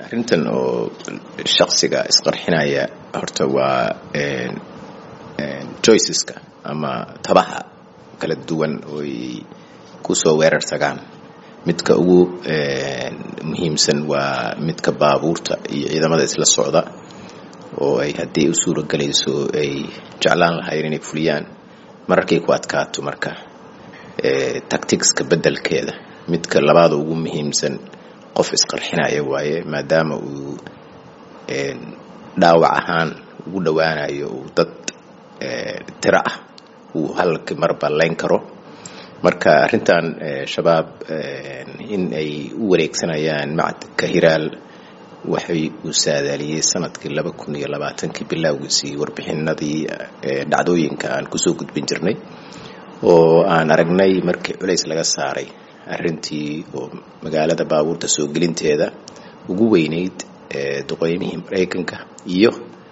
arrintan oo shaksiga isqarxinaya horta waa joyceska ama tabaha kala duwan ooy kusoo weerarsagaan midka ugu muhiimsan waa midka baabuurta iyo ciidamada isla socda oo ay haddii u suura gelayso ay jeclaan lahayn inay fuliyaan mararkay ku adkaato marka tacticska beddelkeeda midka labaada ugu muhiimsan qof isqarxinaya waaye maadaama uu dhaawac ahaan ugu dhowaanayo uu dad tiro ah uu halki marba layn karo marka arrintan shabaab in ay u wareegsanayaan macadka hiraal waxay uu saadaaliyey sanadkii laba kun iyo labaatankii bilowgiisii warbixinadii dhacdooyinka aan kusoo gudbin jirnay oo aan aragnay markii culays laga saaray arrintii oo magaalada baabuurta soo gelinteeda ugu weyneyd duqeymihii maraykanka iyo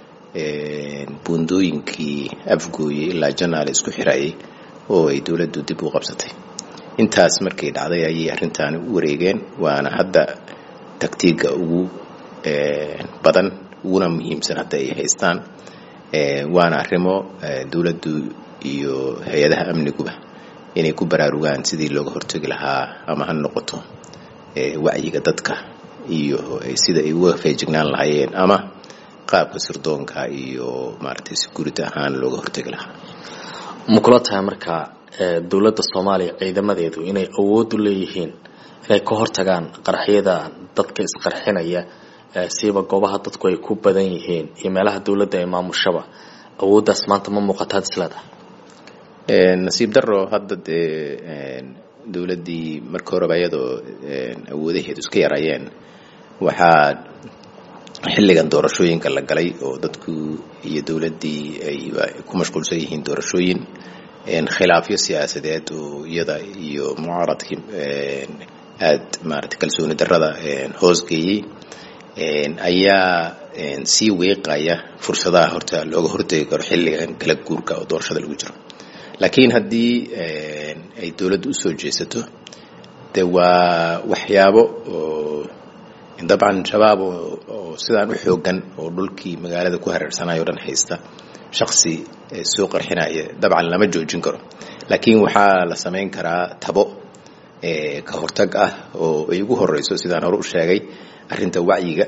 buundooyinkii afgooye ilaa janaale isku xirayay oo ay dowladdu dib u qabsatay intaas markay dhacday ayay arrintaani u wareegeen waana hadda taktiiga ugu badan uguna muhiimsan hadda ay haystaan waana arrimo dowladdu iyo hay-adaha amniguba inay ku baraarugaan sidii looga hortegi lahaa ama ha noqoto wacyiga dadka iyo sida ay uga feejignaan lahaayeen ama qaabka sirdoonka iyo maaragtay security ahaan looga hortegi lahaa ma kula tahay marka dowladda soomaaliya ciidamadeedu inay awood u leeyihiin inay ka hortagaan qaraxyada dadka isqarxinaya siiba goobaha dadku ay ku badan yihiin iyo meelaha dowladda ay maamushaba awooddaas maanta ma muuqataad isleedahay nasiib daro hadda dee dowladdii marka horeba iyadoo awoodaheedu iska yarayeen waxaa xilligan doorashooyinka la galay oo dadku iyo dowladdii ay ku mashquulsan yihiin doorashooyin khilaafyo siyaasadeed oo iyada iyo mucaaradkii aad maarata kalsooni darrada hoosgeeyey ayaa sii weeqaya fursadaha horta looga hortegi karo xilligan kala guurka oo doorashada lagu jiro laakiin haddii ay dowladdu usoo jeesato de waa waxyaabo oo dabcan shabaab oo sidaan u xoogan oo dhulkii magaalada ku hareersanayo o dhan haysta shaksi soo qarxinaya dabcan lama joojin karo laakiin waxaa la samayn karaa tabo ka hortag ah oo ay ugu horeyso sidaan hore u sheegay arrinta wacyiga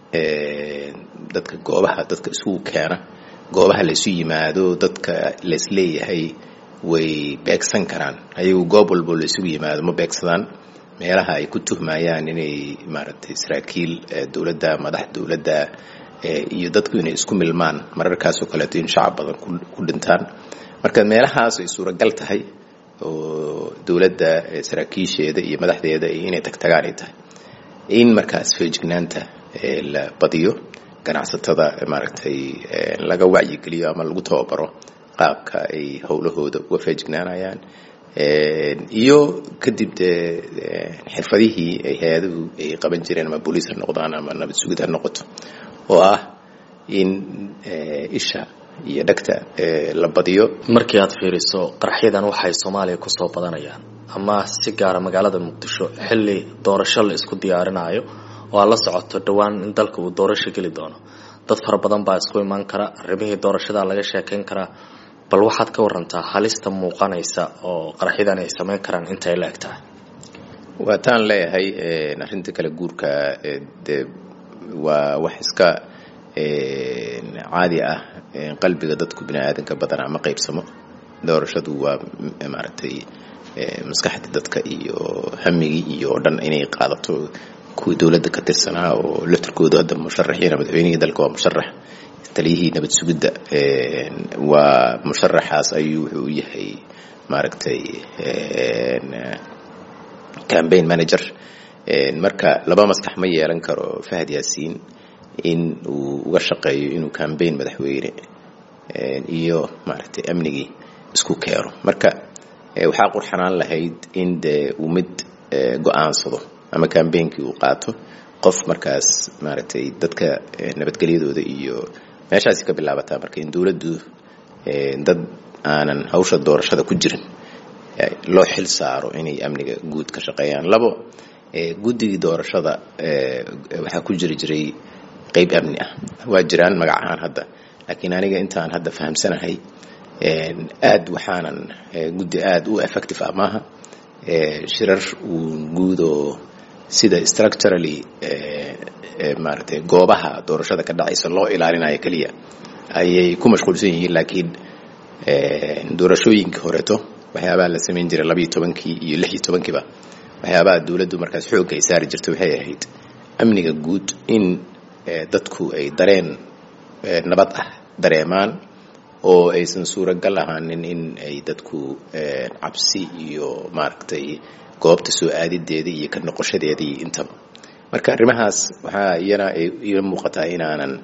dadka goobaha dadka isugu keena goobaha laysu yimaado dadka laisleeyahay way beegsan karaan ayagu goob walbo laysugu yimaado ma beegsadaan meelaha ay ku tuhmayaan inay maaragtay saraakiil dowladda madax dowladda iyo dadku inay isku milmaan mararkaasoo kaleeto in shacab badan ku dhintaan marka meelahaas ay suuragal tahay oo dowladda saraakiisheeda iyo madaxdeeda inay tagtagaan ay tahay in markaas feejignaanta la badiyo ganacsatada maaragtay laga wacyigeliyo ama lagu tababaro qaabka ay howlahooda uga feejignaanayaan iyo kadib dee xirfadihii ay hay-aduhu ay qaban jireen ama booliis ha noqdaan ama nabad sugid ha noqoto oo ah in isha iyo dhegta la badiyo markii aad fiiriso qaraxyadan waxay soomaaliya kusoo badanayaan ama si gaara magaalada muqdisho xilli doorasho la isku diyaarinayo oo aad la socoto dhowaan in dalka uu doorasho geli doono dad fara badan baa isku imaan kara arrimihii doorashada laga sheekayn karaa bal waxaad ka warantaa halista muuqanaysa oo qaraxyadan ay samayn karaan intay la eg tahay waa taan leeyahay arrinta kale guurka de waa wax iska caadi ah qalbiga dadku bini aadanka badanaa ma qaybsamo doorashadu waa maaragtay maskaxda dadka iyo hamigii iyo o dhan inay qaadato kuwii dowladda ka tirsanaa oo laftirkoodu hadda musharaxiina madaxweynihii dalka waa musharax taliyihii nabad sugidda waa musharaxaas ayuu wuxuu u yahay maaragtay cambaign manager marka laba maskax ma yeelan karo fahad yaasiin in uu uga shaqeeyo inuu cambaign madaxweyne iyo maaragtay amnigii isku keeno marka waxaa qurxanaan lahayd in dee uu mid go-aansado ama cambainkii uu qaato qof markaas maaragtay dadka nabadgelyadooda iyo meeshaasi ka bilaabataa marka in dowladdu dad aanan hawsha doorashada ku jirin loo xil saaro inay amniga guud ka shaqeeyaan labo guddigii doorashada waxaa ku jiri jiray qeyb amni ah waa jiraan magac ahaan hadda laakiin aniga intaan hadda fahamsanahay aad waxaanan guddi aada u effective ah maaha shirar uun guudoo sida structurally maaragtay goobaha doorashada ka dhacaysa loo ilaalinayo keliya ayay ku mashquulsan yihiin laakiin doorashooyinkii horeeto waxyaabaha la samayn jiray labayo tobankii iyo lix iyo tobankiiba waxyaabaha dowladdu markaas xoogga ay saari jirtay waxay ahayd amniga guud in dadku ay dareen nabad ah dareemaan oo aysan suuragal ahaanin in ay dadku cabsi iyo maaragtay goobta soo aadideedii iyo ka noqoshadeedii intaba marka arrimahaas waxaa iyana iila muuqataa inaanan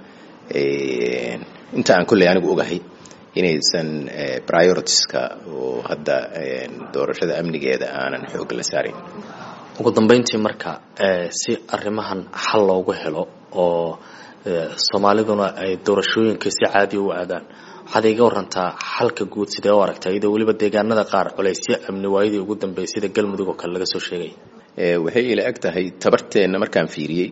inta aan kolley anigu ogahay inaysan prioritiska oo hadda doorashada amnigeeda aanan xoog la saarayn ugu dambeyntii marka si arrimahan xal loogu helo oo soomaaliduna ay doorashooyinka si caadiya u aadaan waxaad iga warantaa xalka guud sidee u aragtaa iyadoo weliba deegaanada qaar culaysyo amni waayadii ugu dambeeyay sida galmudug oo kale laga soo sheegay waxay ila eg tahay tabarteenna markaan fiiriyey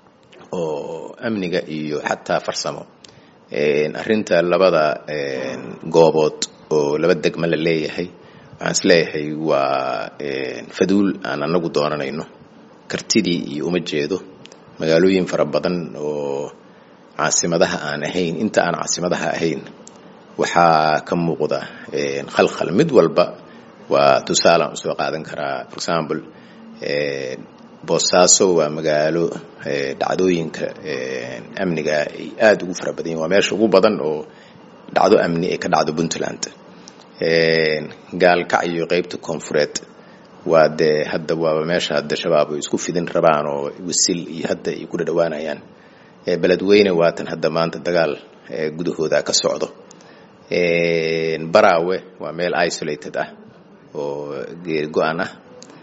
oo amniga iyo xataa farsamo arrinta labada goobood oo laba degma la leeyahay waxaan is leeyahay waa faduul aan anagu doonanayno kartidii iyo uma jeedo magaalooyin fara badan oo caasimadaha aan ahayn inta aan caasimadaha ahayn waxaa ka muuqda khalkhal mid walba waa tusaalaan usoo qaadan karaa for example boosaaso waa magaalo dhacdooyinka amniga ay aada ugu fara badan yihin waa meesha ugu badan oo dhacdo amni ay ka dhacdo puntland gaalkacyo qeybta koonfureed waa dee hadda waaba meesha hadda shabaab ay isku fidin rabaan oo wasil iyo hadda ay ku dhadhawaanayaan beledweyne waatan hadda maanta dagaal gudahooda ka socdo baraawe waa meel isolated ah oo geeri go-an ah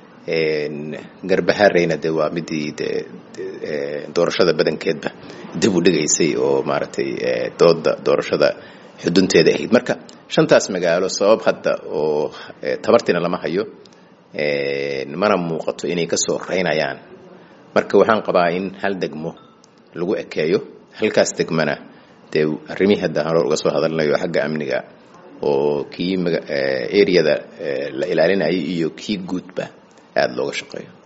garbahareyna de waa midii de doorashada badankeedba dib u dhigaysay oo maaragtay dooda doorashada xudunteeda ahayd marka shantaas magaalo sabab hadda oo tabartiina lama hayo mana muuqato inay kasoo reynayaan marka waxaan qabaa in hal degmo lagu ekeeyo halkaas degmana dee arrimihii hadda hore uga soo hadalnayo xagga amniga oo kii areada la ilaalinayay iyo kii guudba aada looga shaqeeyo